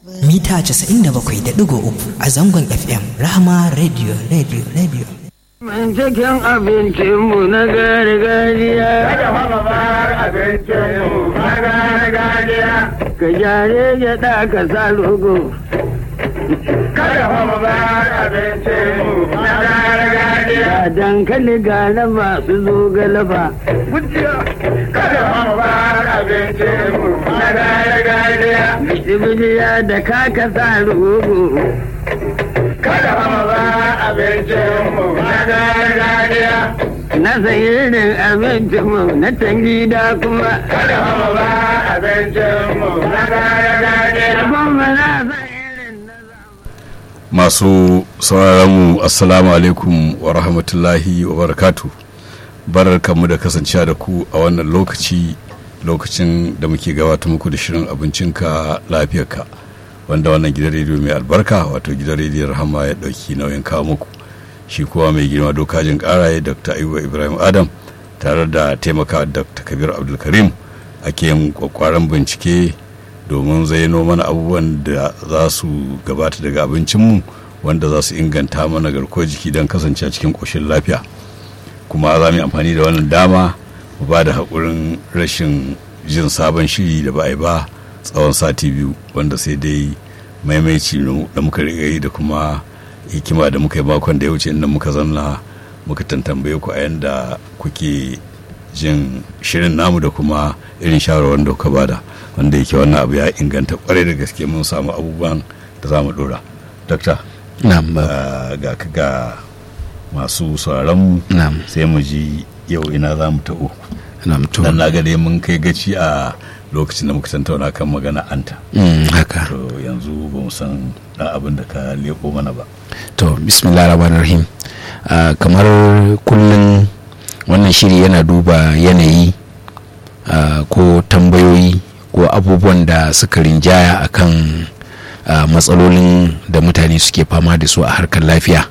mita 97.3 a zangon fm rahama radio radio radio Man cikin abincinmu na gargajiya. Kada mama bar abincinmu na gargajiya. Ka gyare gyaɗa ka sa rogo. Kada mama bar abincinmu na gargajiya. Ga dankali ga raba su zo galaba. Kada mama bar abincinmu na gargajiya. Bijiya da kaka sa rogo. Kada mama bar abincinmu na gargajiya. Na san irin abincinmu na tangida kuma. Kada mama bar abincinmu na gargajiya. Kuma na san irin na masu sauraronmu assalamu alaikum wa rahmatullahi wa barakatu barkanmu da kasancewa da ku a wannan lokaci lokacin da muke gabata muku da shirin abincinka lafiyarka wanda wannan gidan rediyo mai albarka wato gidan rediyon rahama ya dauki nauyin kawo muku shi kuwa mai girma dokajin karaye dr ayuba ibrahim adam tare da taimaka dr kabir abdulkarim ake yin kwakwaran bincike domin zaino mana abubuwan da za su gabata daga abincinmu wanda za su inganta mana garkuwar jiki don kasance a cikin ƙoshin lafiya kuma za mu yi amfani da wannan dama mu ba da haƙurin rashin jin sabon shiri da ba a yi ba tsawon sati biyu wanda sai dai maimaici da muka riga yi da kuma hikima da muka yi makon da ya wuce inda muka zanna muka tantambaye ku a yanda kuke jin shirin namu da kuma irin shawarwar da kuka bada wanda yake wannan abu ya inganta kwarai da gaske mun samu abubuwan da za mu dora dokta Na'am ba. ah, ga ka ga masu sauraron Na'am. sai mu ji yau ina za mu ta'o Na'am to. dan na ga dai mun kai gaci a lokacin da muka tantauna kan magana anta Mm, haka. to yanzu ba mu san dan abin da ka leko mana ba To bismillah rahman rahim. Ah, kamar kullum wannan shiri yana duba yanayi ah, ko tambayoyi ko abubuwan da suka rinjaya akan ah, matsalolin da mutane suke fama da su a harkar lafiya.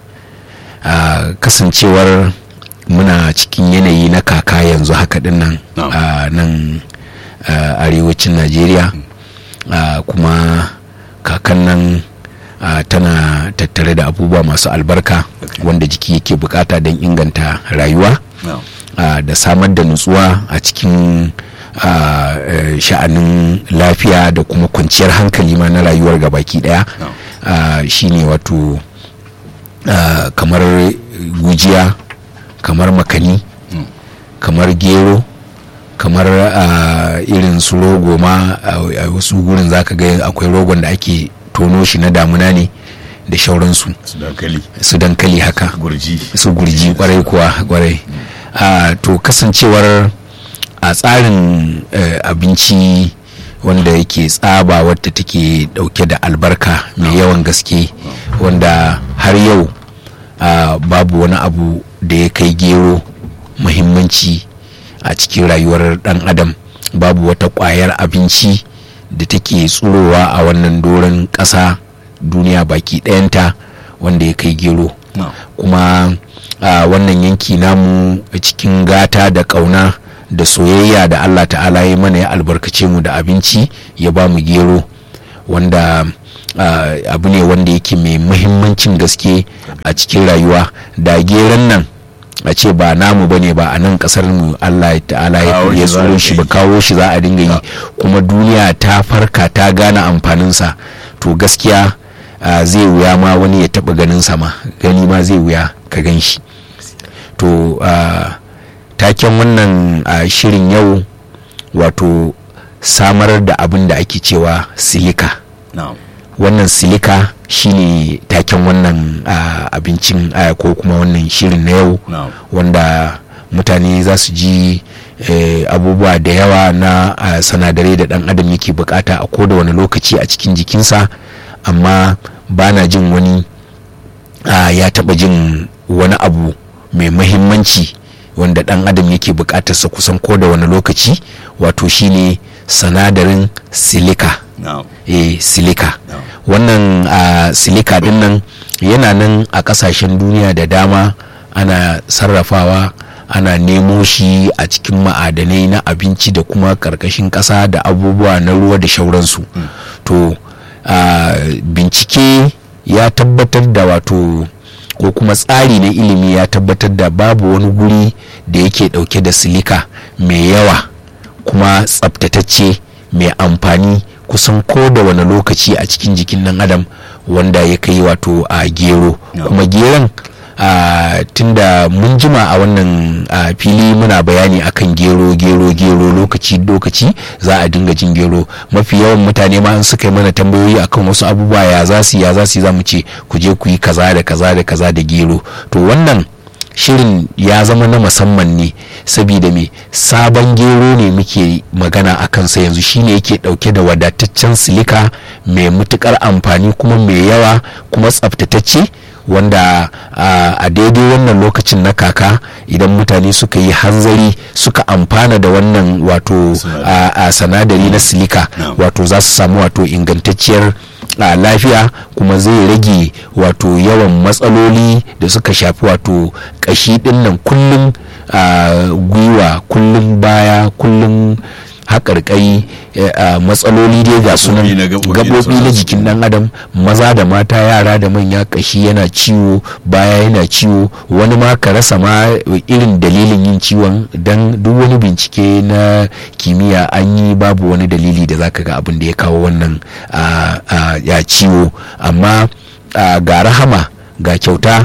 Ah, kasancewar muna cikin yanayi na kaka yanzu haka din nan Na'am. a nan ah, arewacin najeriya Ah, kuma kakan nan ah, tana tattare da abubuwa masu albarka Okay. wanda jiki yake bukata don inganta rayuwa na'am ah, da samar da nutsuwa a cikin ah, eh, sha'anin lafiya da kuma kwanciyar hankali ma na rayuwar gabaki daya No. ah, shine wato ah, kamar gujiya kamar makani Mm. kamar gero kamar ah, irin su rogo ma a a wasu gurin zaka ga akwai rogon da ake tono shi na damuna ne da shauransu su dankali su dankali haka gurji su gurji kwarai kuwa kwarai a to kasancewar a tsarin eh, abinci wanda yake tsaba wadda take dauke da albarka mai yawan gaske wanda har yau ah, babu wani abu da ya kai gero muhimmanci a cikin rayuwar dan adam babu wata kwayar abinci da take tsurowa a wannan doron ƙasa duniya baki ɗayanta wanda ya kai gero na'am kuma a wannan yanki namu a cikin gata da ƙauna da soyayya da allah ta'ala ya mana ya albarkace mu da abinci ya ba mu gero wanda ah, abu ne wanda yake mai muhimmancin gaske a cikin rayuwa da geron nan a ce ba namu ba ne ba a nan kasar mu allah ta'ala ya Kawo shi ya za a tsoro shi ba dinga kawo shi za a dinga yi Ah. kuma duniya ta farka ta gane amfaninsa to gaskiya ah, zai wuya ma wani ya taba ganin sama gani ma zai wuya ka gan shi to ah, taken wannan ah, shirin yau wato samar da abin da ake cewa silika na'am wannan silika shine taken wannan ah, abincin ah, ko kuma wannan shirin na yau na'am wanda mutane za su ji eh, abubuwa da yawa na ah, sanadarai da dan adam yake bukata a koda wani lokaci a cikin jikinsa amma ba na jin wani ah, ya taba jin wani abu mai mahimmanci wanda dan adam yake bukatarsa kusan koda wani lokaci wato shine sanadarin silika na'am eh, silika No. wannan a silika din nan yana nan a kasashen duniya da dama ana sarrafawa ana nemo shi a cikin ma'adanai na abinci da kuma karkashin ƙasa da abubuwa na ruwa da shauransu to ah, bincike ya tabbatar da wato ko kuma tsari na ilimi ya tabbatar da babu wani guri da yake dauke da silika mai yawa kuma tsabtatacce mai amfani kusan ko da wani lokaci a cikin jikin nan adam wanda ya kai wato a gero kuma geron a tunda mun jima a wannan a, fili muna bayani akan gero gero gero lokaci lokaci za a dinga jin gero mafi yawan mutane ma an suka yi mana tambayoyi akan wasu abubuwa ya za su ya za su za mu ce ku je ku yi kaza da kaza da kaza da gero to wannan shirin ya zama na musamman ne saboda me sabon gero ne muke magana a kansa yanzu shine yake dauke da wadataccen silika mai matukar amfani kuma mai yawa kuma tsaftatacce wanda a a daidai wannan lokacin na kaka idan mutane suka yi hanzari suka amfana da wannan wato a- a sanadari na silika Na'am. wato za su samu wato ingantacciyar a lafiya kuma zai rage wato yawan matsaloli da suka shafi wato kashi dinnan kullum a gwiwa kullum baya kullum haƙarƙai eh, a matsaloli dai ga sunan Gaɓoɓi na gaɓoɓi da gaɓoɓi na sauransu. jikin ɗan adam maza da mata yara da manya kashi yana ciwo baya yana ciwo wani ma ka rasa ma irin dalilin yin ciwon don duk wani bincike na kimiyya an yi babu wani dalili da zaka ga abin da ya kawo wannan ah, ah, ya ciwo amma ah, ga rahama ga kyauta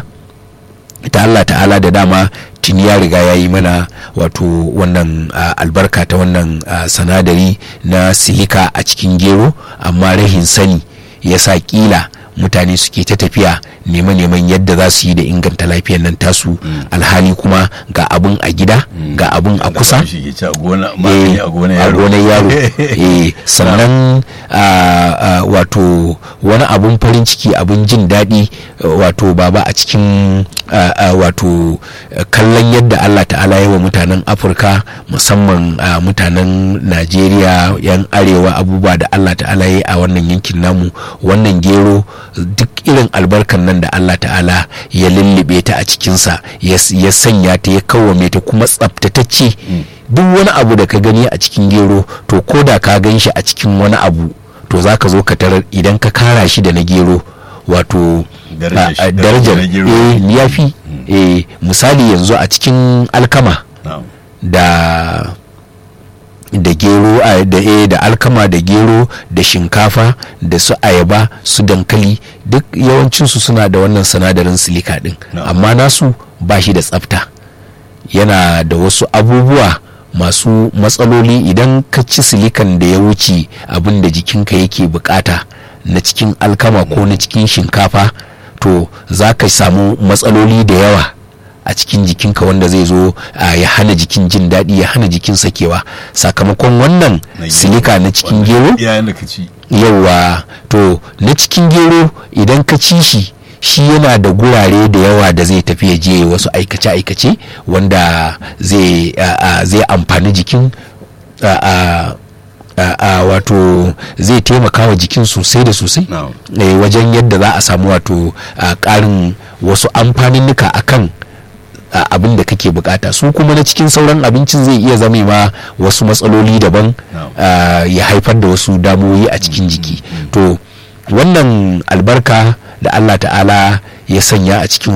ta Allah ta'ala da dama tuni ya riga ya yi mana wato wannan ah, albarka ta wannan ah, sanadari na silika a cikin gero amma rahin sani ya sa kila mutane suke ta tafiya neman-neman yadda za su yi da inganta lafiyar nan tasu alhali kuma ga abun a gida ga abun a kusa shi ke ci a gona magani a gona a yaro gonar yaro eh, sannan ah, ah, wato wani abun farin ciki abun jin daɗi eh, wato baba a cikin ah, ah, wato eh, kallon yadda allah ta'ala yi wa mutanen afirka musamman ah, mutanen najeriya yan arewa abubuwa da allah ta'ala yi a wannan yankin namu wannan gero duk irin albarkan nan da allah ta'ala ya lullube ta a cikinsa ya s- ya sanya ta ya kawwame ta kuma tsaftatacce duk wani abu da ka gani a cikin gero to ko da ka gan shi a cikin wani abu to za ka zo ka tarar idan ka kara shi da na gero wato Darajar a- shi- a- darajar darajar na gero. eh ya fi eh misali yanzu a cikin alkama Na'am. da da gero a- da eh, da alkama da gero da shinkafa da su ayaba su dankali duk yawancinsu suna da wannan sinadarin silika din Na'am. amma nasu ba shi da tsafta yana da wasu abubuwa masu matsaloli idan ka ci silikan da ya wuce abin da jikinka yake bukata na cikin alkama ko na cikin shinkafa to za ka samu matsaloli da yawa a cikin jikinka wanda zai zo a, ya hana jikin jin daɗi ya hana jikin sakewa sakamakon wannan Na gero. silika na cikin Wanda gero iyayen da ka ci yawa to na cikin gero idan ka ci shi shi yana da gurare da yawa da zai tafi ya je wasu aikace-aikace wanda zai a- a- zai amfani jikin a- a- a- a wato zai taimaka wa jikin sosai da sosai Na'am. eh, wajen yadda za a samu wato a ƙarin wasu amfaninnika akan a abin da kake bukata su kuma na cikin sauran abincin zai iya zame ma wasu matsaloli daban No. ah, ya haifar da wasu damuwoyi a cikin jiki to wannan albarka da allah ta'ala ya sanya a cikin